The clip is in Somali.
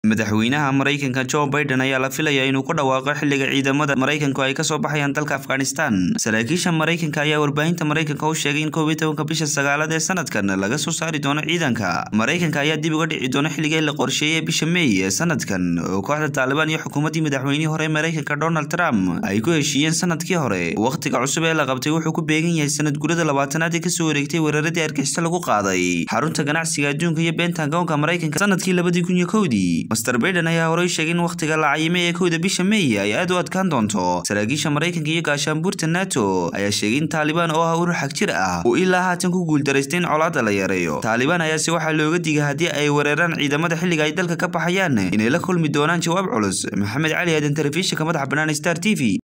madaxweynaha maraykanka joe biden ayaa la filayaa inuu ku dhawaaqo xilliga ciidamada maraykanku ay kasoo baxayaan dalka afghanistan saraakiisha maraykanka ayaa warbaahinta maraykanka u sheegay in koob iyo tobanka bisha sagaalaad ee sanadkan laga soo saari doono ciidanka maraykanka ayaa dib uga dhici doona xilligii la qorsheeyey bisha may ee sanadkan oo kooxda taalibaan iyo xukuumaddii madaxweynihii hore maraykanka donald trump ay ku heshiiyeen sanadkii hore wakhtiga cusub ee la qabtay wuxuu ku beegan yahay sanad gurada labaatanaad ee kasoo wareegtay weeraradii argixisyo lagu qaaday xarunta ganacsiga adduunka iyo bentagonka maraykanka sanadkii labadii kun iyo kowdii master baiden ayaa horey sheegay in wakhtiga la cayimay ee kowda bisha may ay aad u adkaan doonto saraakiisha maraykanka iyo gaashaanbuurta nato ayaa sheegay in taalibaan oo ah urur xag jir ah uu ilaa haatan ku guuldaraystay in colaadda la yareeyo taalibaan ayaase waxaa looga digay haddii ay weeraraan ciidamada xilliga ay dalka ka baxayaan inay la kulmi doonaan jawaab culus maxamed cali aadan telefishinka madaxa bannaan star t v